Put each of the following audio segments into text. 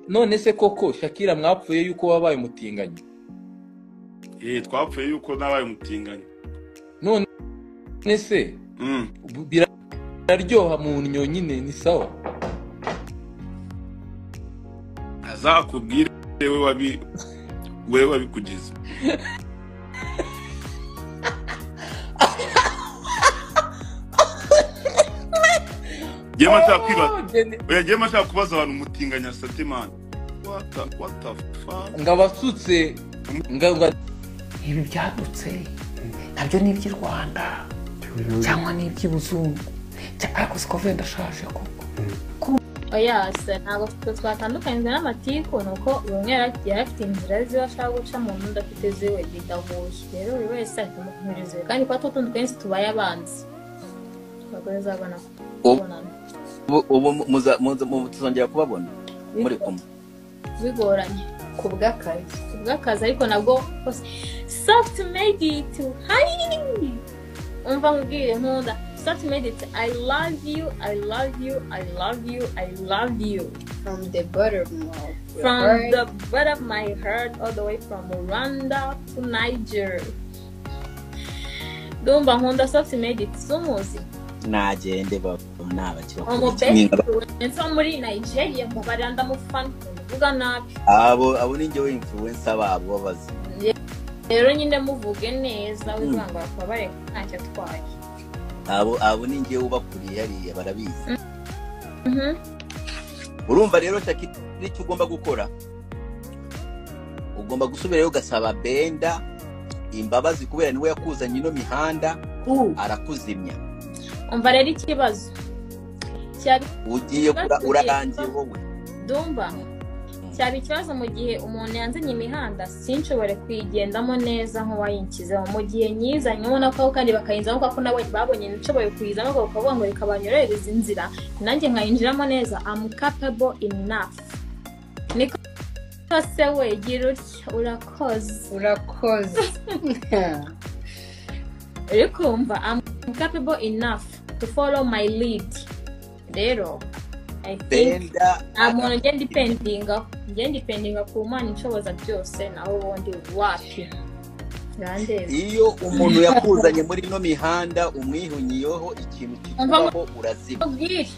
none se koko shakira mwapfuye yuko wabaye umutinganyi eh twapfuye yuko nabaye umutinganyi none se Mm. biraryoha mu ndyo nyine ni sawa azakubwire we wabi we wabikugize Jema takwiba. Oya jema shaka kubaza abantu umutinganya Sateman. What the, what the fuck? ngabasutse nga ibi byadutse nabyo ni iby'i rwanda cyangwa ni iby'ibuzungu Cya- ariko siko venda ashaje koko oya se ntabwo twe twatandukanyijwe n'amatiku ni uko buri umwe yari yari afite inzira ziwe ashaka gucamo undi afite ziwe bigahuje rero buri wese ari kumukomereza iwe kandi kuba tutundi kenshi tubaye abanzi abagore uzabona kubonana ubu ubu muza- muza- mu- tuzongera kubabona muri kumwe bigoranye ku bw'akazi ku bw'akazi ariko nabwo hose soft made it hari umva nkubwire nkunda soft made it i love you i love you i love you i love you from the bottom of your from heart. the bottom of my heart all the way from Rwanda to Niger. Dumba nkunda soft made it sumuzi. nagende baba ntabakira Omo best influence wo muri Nigeria mu baranda mu fan kuvuga nabi. abo abo ni njyewe influence babo babazi Rero nyine muvuge neza Mm. wivanga akabareka ntacyo atwaye. abo abo ni njyewe ubakuriye hariya barabizi Mhm. urumva rero shaki icyo ugomba gukora ugomba gusubirayo ugasaba benda imbabazi kubera niwe yakuzanye ino mihanda arakuzimya Umva rero ikibazo. Cyari ugiye kura- Ikibazo urarangiye kiza. wowe Dumba cyaba ikibazo mu gihe umuntu yanzanye imihanda sinshobore kuyigendamo neza nk'uwayinshyizeho mu gihe nyizanye ubona ko kandi bakayinzamo kuko nabo babonye nshoboye kuyizamo ariko bakavuga ngo reka banyorohereze inzira nanjye nkayinjiramo neza am capable enough niko se we gira utya urakoze Urakoze. uri kumva am capable enough to follow my lead rero i think benda nta muntu ugenda ipendinga ugenda ipendinga ku mana inshoboza byose naho ubundi wapi urandeba iyo umuntu yakuzanye muri ino mihanda umwihunyiyeho ikintu kikubaho urazima ubwire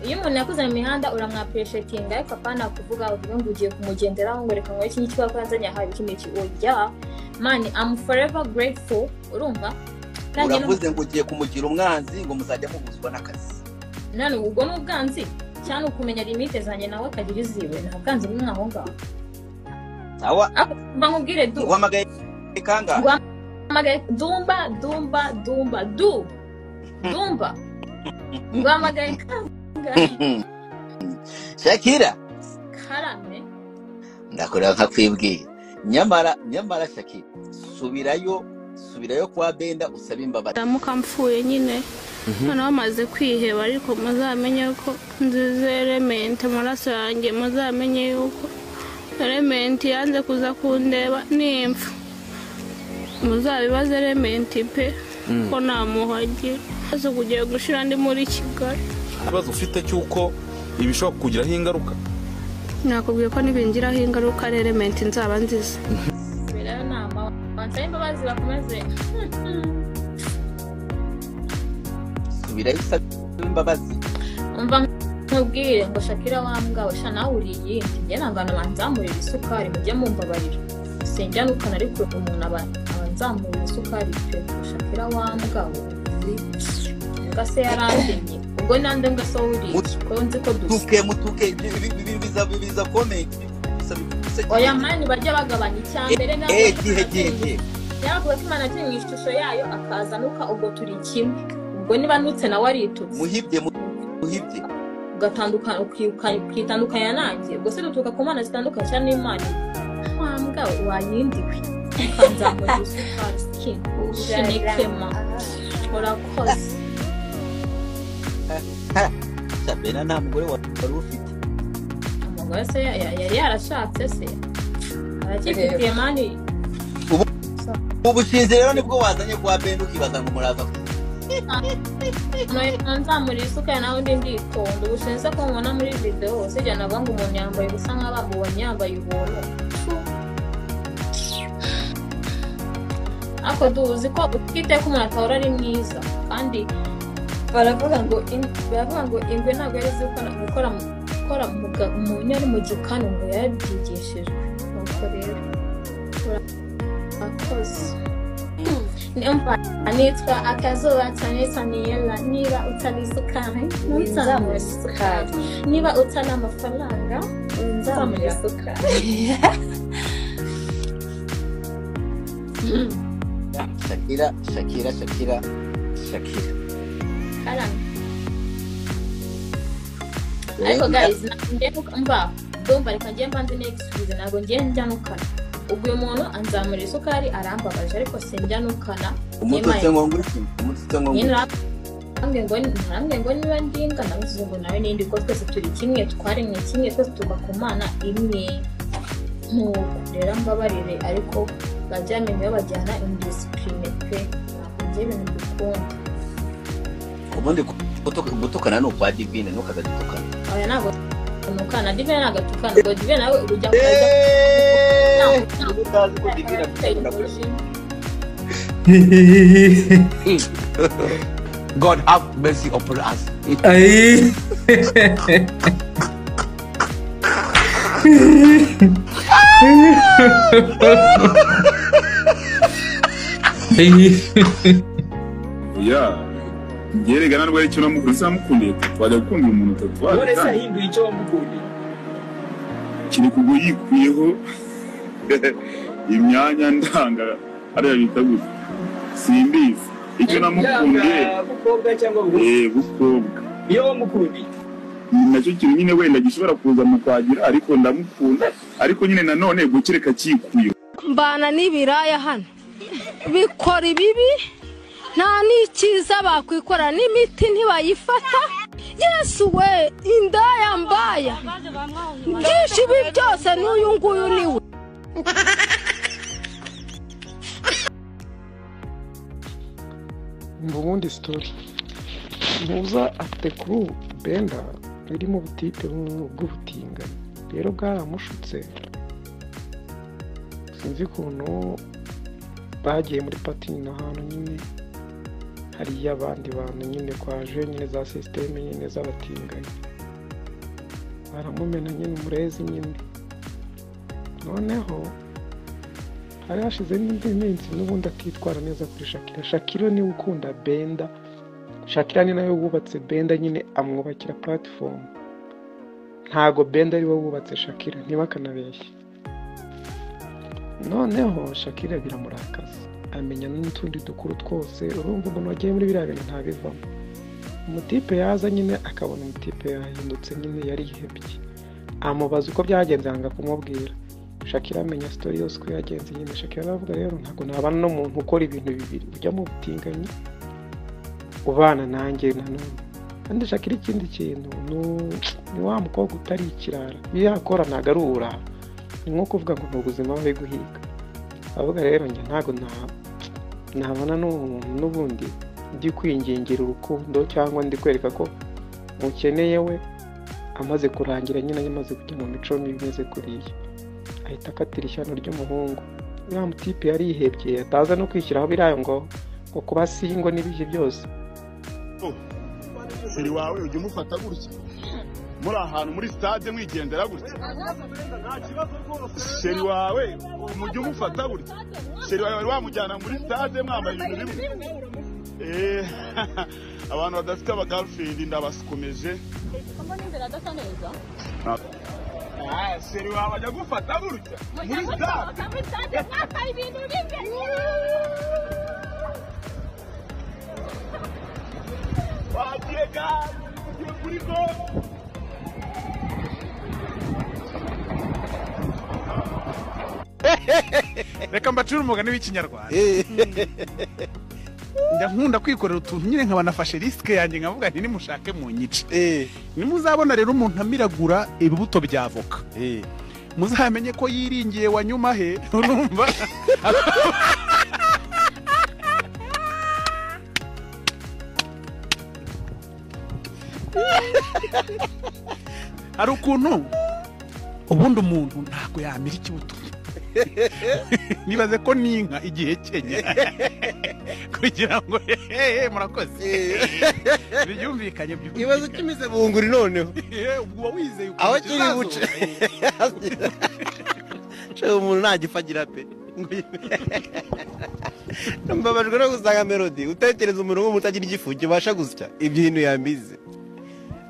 iyo umuntu yakoze mu mihanda uramwapreshetinga ariko apana kuvuga uvuga ngo ugiye kumugenderaho ngo reka nkore iki ngiki kuko yanzanye aha iki ngiki oya mani am forever grateful urumva kandi uravuze ngo ugiye kumugira umwanzi ngo muzajya mubuzwa n'akazi nani ubwo ni ubwanzi cyane ukumenya limite zanjye nawe akagira iziwe nta bwanzi bumwe aho ngaho sawa ariko mba nkubwire du uhamagaye kangahe Guhamagaye Dumba, Dumba, Dumba, Du. Dumba. Guhamagaye kangahe? shakira Karame. ndakora nkakwibwira nyamara nyamara shakira subirayo subirayo kwa benda usabe imbabazi ndamuka mpfuye nyine noneho amaze kwiheba ariko muzamenye ko nzize elementi amaraso yanjye muzamenye yuko elementi yanze kuza kundeba nimfa muzabibaze elementi pe ko namuhagira maze kugiye gushira ndi muri kigali ikibazo ufite cy'uko ibishobora kukugiraho ingaruka nakubwiye ko nibingiraho ingaruka ari elementi nzaba nziza Berayo nama. Bansabe imbabazi bakomeze. subirayo usabe imbabazi Umva nkubwire ngo Shakira wambwa sha nawe uri iyindi. Njye nangana banzamurira isukari mujye mumbabarira. Sinjya nukana ariko umuntu aba abanzamurira isukari pe. Shakira wambwa Mbwa se yarandemye. Ubwo nande mbwa so uri. Ko nzi ko dusa. mutuke mutuke ibi- ibi- ibi- biza biza komenti biza biza oya mani bajya bagabanya icya mbere eh gihe gihe gihe byavuga ko imana yatumye mu ishusho yayo akazanuka ubwo turi kimwe ubwo niba nutse nawe aritutse muhibye muhibye ugatandukana ukiruka- ukitandukanya nanjye ubwo se duturuka ku mana zitandukanye cyane n'imana ntambwa wayindiwe ukanzamura isukari skin shinikema urakoze sabena nta mugore wari ufite umugore se ya- ya- yari yarashatse se aracyifitiye mani ubushinzi rero nibwo wazanye kwa benda ukibaza ngo muraza nzamura isuka ya nawe ndi nditonda ubushense ko mubona muri video hose ujya navuga ngo umuntu yambaye ubusa nk'abamubonye yambaye ubuntu ariko duzi ko utwite ko umuntu atahora ari mwiza kandi baravuga ngo in- baravuga ngo ingwe ntabwo yari izi gukora gukora mu- gukora muga- mu nyari mu gikanu ngo yarabyigishijwe nuko rero ura- urakoze nimba nitwa akazuba cyane saniyela niba utari isukari ntuzamuhe Winzamure isukari isukari. niba utari amafaranga nzamuhe Winzamure isukari shakira shakira shakira shakira karame ariko guys ntabwo ngiye nuka- mva ndumva reka ngiye mbanze n'egisubizo ntabwo ngiye njyanukana ubwo uyu muntu anzamura isukari arambabaje ariko sinjyanukana umututse ngo ngurike umututse ngo ngurike nambwe ngo nambwe ngo niba ndinga nabuze ngo nawe nindi ko twese turi kimwe twaremwe kimwe twese tuva ku mana imwe ntuko rero mbabarire ariko bajyamenye babajyana indisipurine pe ntabwo ngiye ibintu dukunda ubundi gutuka- gutukana ni ukwa divine ntukaza gutukana oya ntabwo tukana divine ntabwo tukana ubwo divine nawe ujya kujya Ubu utazi ko divine agukunda kure. God have mercy upon us. Ay. Ay. ya yerekana rwari icyo namukunda nsamukundiye twajya gukundira umuntu tatwari Wale sasa hindu hicho mkundi. kiri kugwa yikuyeho imyanya ndanga ariya bita gutya simbizi icyo namukundiye Mkobwa cyangwa ubu. eh bukobwa Yo mkundi. nacyo kintu nyine wenda gishobora kuza mu kwagira ariko ndamukunda ariko nyine nanone gukireka kikuyeho mbana n'ibiraya hano bikora ibibi nta n'ikiza bakwikora n'imiti ntibayifata yesu we indaya mbaya byinshi ibi byose n'uyu nguyu ni we umva ubundi sitori muza afite kuru benda iri mu butite bw'ubutinganyi rero bwaramushutse sinzi ukuntu bagiye muri pati ni ahantu nyine hariyo abandi bantu nyine kwaje nyine za sisiteme nyine z'abatinganyi baramumena nyine umurezi nyine noneho hari hashize n'indi minsi n'ubundi atitwara neza kuri shakira shakira niwe ukunda benda shakira ni nawe wubatse benda nyine amwubakira platform ntago benda ari we wubatse shakira ntibakanabeshye noneho shakira biramurakaza amenya n'utundi dukuru twose urumva umuntu wagiye muri biriya bintu ntabivamo umutipe yaza nyine akabona umutipe yahindutse nyine yarihebye amubaza uko byagenze yanga kumubwira shakira amenya sitori yose uko yagenze nyine shakira aravuga rero ntabwo nabana n'umuntu ukora ibintu bibiri ujya mu butinganyi ubana nanjye nanone kandi shakira ikindi kintu nu- ni wa mukobwa utari ikirara iyo yakora ntabwo ari uburara ni nko kuvuga ngo ni ubuzima bari guhiga avuga rero njye ntabwo na- nabana n'uwo muntu n'ubundi ndi kwingingira urukundo cyangwa ndi kwereka ko mukeneye we amaze kurangira nyine yamaze kujya mu mico mibi imeze kuriya ahita akatira ishyano ry'umuhungu uriya mutipe yarihebye ataza no kwishyiraho biriya ngo ngo kuba singo n'ibihe byose seri wawe ujya umufata gutya muri ahantu muri stade mwigendera gutya seri wawe mujya umufata gutya seri wawe wari wamujyana muri stade mwambaye ibintu bimwe Eh, abantu badafite abagirlfriend ndabasukomeje Ah, seri wawe ajya gufata gutya muri stade wagiye gare ugiye kuri gare reka mbacire umugani w'ikinyarwanda njya nkunda kwikorera utuntu nyine nkaba nafashe risike yanjye nkavuga nti nimushake mu nyice nimuzabona rero umuntu amiragura ibibuto bya avoka muzamenye ko yiringiye wanyuma he urumva hari ukuntu ubundi umuntu ntabwo yamira ikibuto nibaze ko n'inka igihe kenya kugira ngo hehe murakoze byumvikanye byumvikanye ikibazo cy'imize bunguri noneho ubwo uba wizeye ukuntu aho kiri kizazo. buce Cyo umuntu ntagifagira pe mbabajwe no gusanga melody utekereza umuntu w'umuntu utagira igifu kibasha gusya ibyo ibintu yambize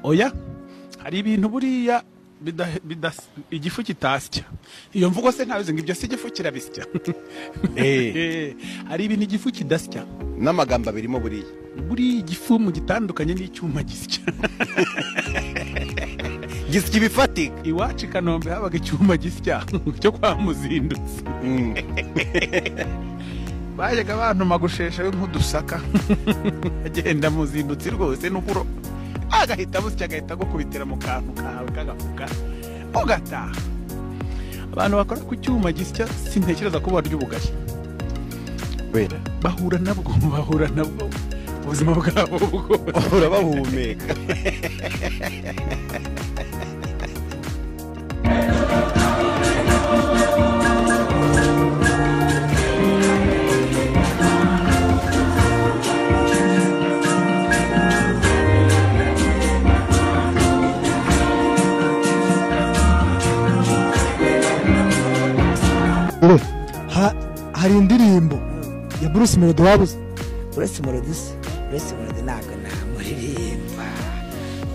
oya hari ibintu buriya bida- bidas- igifu kitasya iyo mvugo se ntabizi ngo ibyo si igifu kirabisya Eh, hari ibintu igifu kidasya n'amagambo abirimo buriya buriya igifu mu gitandukanye n'icyuma gisya gisya ibifatika iwacu i kanombe habaga icyuma gisya cyo kwa muzindutsi bajyaga bantuma gushesha we nk'udusaka agenda muzindutsi rwose n'uburo agahita busya agahita agukubitira mu kantu kawe k'agafuka ugataha abantu bakora ku cyuma gisya sintekereza ko barya ubugari wenda bahura nabwo bahura nabwo ubuzima bwabo bwose bahura bahumeka Ha- hari indirimbo ya bruce melody wabuze uretse melody se uretse melody ntabwo namuririmba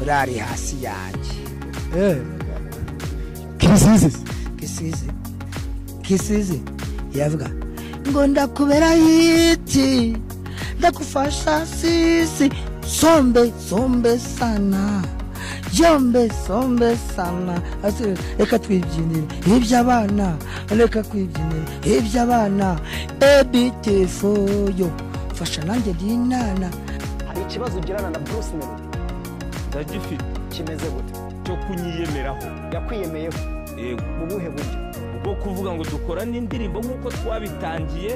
urari hasi yanjye kirisizi se. kisizi kisizi yavuga ngo ndakubera hiti ndakufasha sisi sombe sombe sana yombe sombe sana Ase- reka twibyinire iby'abana reka kwibyinira iby'abana ebitefoyo mfasha nanjye ndinana hari ikibazo ugirana na bruce melody ndagifite kimeze gute cyo kunyiyemeraho yakwiyemeyeho yego mu buhe buryo bwo kuvuga ngo dukora n'indirimbo nk'uko twabitangiye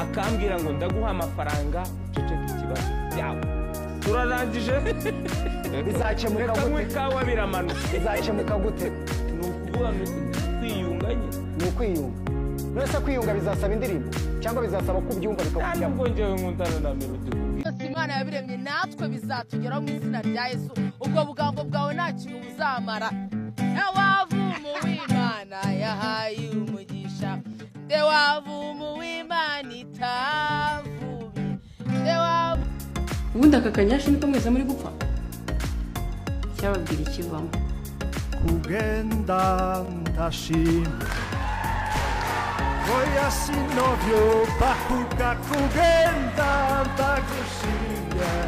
akambwira ngo ndaguha amafaranga uceceke ikibazo byawe turarangije bizakemuka Reka gute nywe ikawa biramanuka bizakemuka gute ni ukuvuga ngo kwiyunga nyine ni ukwiyunga nonese kwiyunga bizasaba indirimbo cyangwa bizasaba ko ubyumva bikakujyamo ntabwo njyewe nkundana na melody byose imana yabiremye natwe bizatugeraho mu izina rya yesu ubwo bugambo bwawe nta kintu buzamara ndewavumu w'imana yahaye umugisha ndewavumu w'imana itavubi ndewavumu ubundi aka kanyashi niko mwese muri gupfa cyababwira ikivamo kugenda ndashimye oya sinovyo bakuka kugenda ndagushimye